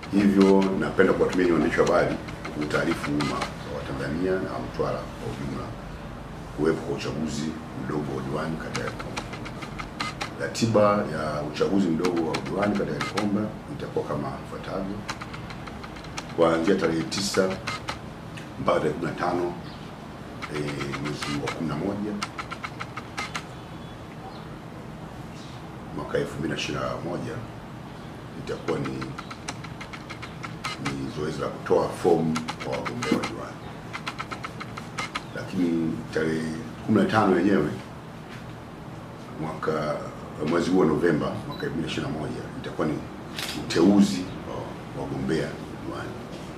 Hivyo napenda kuwatumia nyinyi waandishi wa habari kutaarifu umma wa Tanzania na Mtwara kwa ujumla kuwepo kwa uchaguzi mdogo wa udiwani kata ya Likomba. Ratiba ya uchaguzi mdogo wa udiwani kata ya Likomba itakuwa kama ifuatavyo: kuanzia tarehe tisa mpaka tarehe 15 eh, mwezi wa 11 mwaka 2021 itakuwa ni ni zoezi la kutoa fomu kwa wagombea wa diwani, lakini tarehe 15 yenyewe mwaka mwezi huu wa Novemba mwaka 2021 itakuwa ni uteuzi wa wagombea diwani.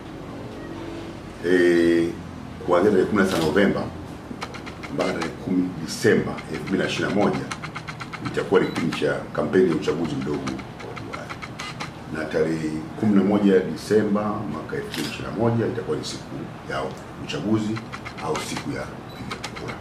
Eh, kuanzia tarehe 19 Novemba mpaka tarehe 10 Disemba 2021 itakuwa ni kipindi cha kampeni ya uchaguzi mdogo wa udiwani, na tarehe 11 Disemba mwaka 2021 itakuwa ni siku ya uchaguzi au siku ya kupiga kura.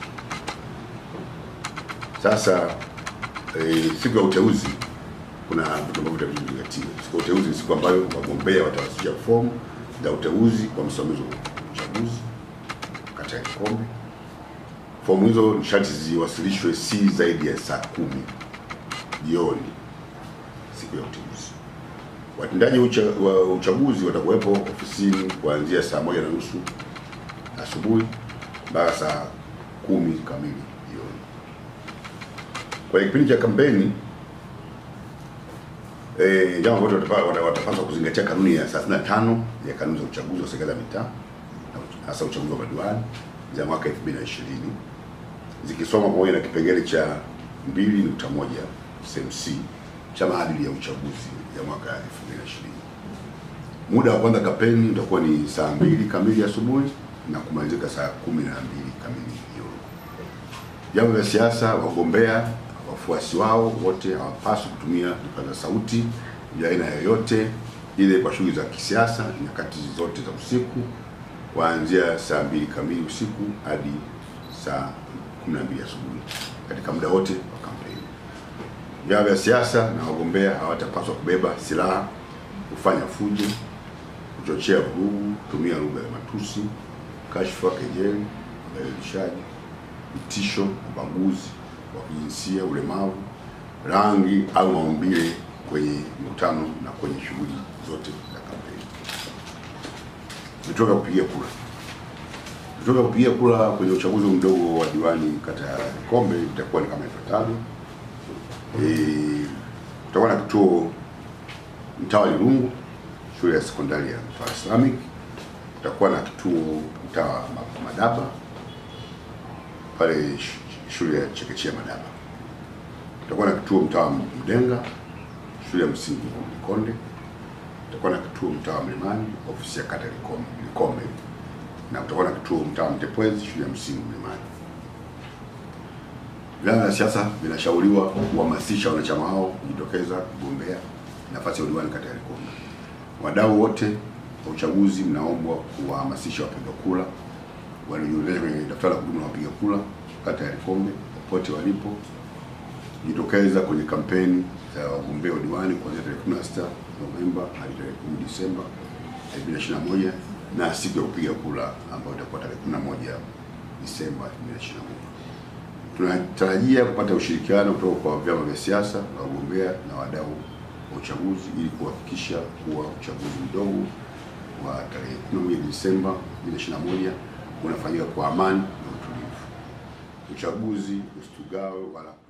Sasa e, siku ya uteuzi kuna vitu ambavyo vitazingatiwa. Siku ya uteuzi ni siku ambayo wagombea watawasilisha fomu za uteuzi kwa msimamizi wa uchaguzi kata ya Likombe. Fomu hizo ni sharti ziwasilishwe si zaidi ya saa kumi jioni siku ya uteuzi. Watendaji ucha, wa uchaguzi watakuwepo ofisini kuanzia saa moja na nusu asubuhi mpaka saa kumi kamili jioni. Kwenye kipindi cha kampeni eh, jambo ambalo watapa- watapaswa kuzingatia kanuni ya 35 ya kanuni za uchaguzi wa serikali ya mitaa na hasa uchaguzi wa madiwani za mwaka 2020 zikisoma pamoja na kipengele cha 2.1 sehemu C cha maadili ya uchaguzi ya mwaka 2020. Muda wa kwanza kampeni utakuwa ni saa mbili kamili asubuhi na kumalizika saa kumi na mbili kamili jioni. Vyama vya siasa, wagombea, wafuasi wao wote hawapaswi kutumia vipaza sauti vya aina yoyote ile kwa shughuli za kisiasa nyakati zote za usiku kuanzia saa mbili kamili usiku hadi saa 12 asubuhi katika muda wote wa kampeni. Vyama vya siasa na wagombea hawatapaswa kubeba silaha, kufanya fujo, kuchochea vurugu, kutumia lugha ya matusi, kashfa, kejeli, udhalilishaji, vitisho, ubaguzi wa kijinsia, ulemavu, rangi au maumbile kwenye mikutano na kwenye shughuli zote za kampeni. Vituo vya kupigia kura. Vituo vya kupigia kura kwenye uchaguzi mdogo wa diwani kata ya Likombe vitakuwa ni kama ifuatavyo. Eh, kutakuwa na kituo mtaa wa Lirungu, shule ya sekondari ya Mtwara Islamic. Kutakuwa na kituo mtaa wa Ma- Madaba pale sh- shule ya chekechea Madaba. Kutakuwa na kituo mtaa wa Mdenga, shule ya msingi Likonde. Kutakuwa na kituo mtaa wa Mlimani, ofisi ya kata ya Likombe, Likombe. Na kutakuwa na kituo mtaa wa Mtepwezi, shule ya msingi Mlimani. Vyama vya siasa vinashauriwa kuhamasisha wanachama wao kujitokeza kugombea nafasi ya udiwani kata ya Likombe. Wadau wote wa uchaguzi mnaombwa kuwahamasisha wapiga kura waliojiorodhesha kwenye daftari la kudumu la wapiga kura kata ya Likombe popote walipo kujitokeza kwenye kampeni za wagombea udiwani kuanzia tarehe 16 Novemba hadi tarehe 10 Disemba 2021 na siku ya kupiga kura ambayo itakuwa tarehe 11 Disemba 2021. Tunatarajia kupata ushirikiano kutoka kwa vyama vya siasa na wagombea na wadau wa uchaguzi ili kuhakikisha kuwa uchaguzi mdogo wa tarehe 11 Disemba 2021 unafanyika kwa amani na utulivu. Uchaguzi usitugawe wala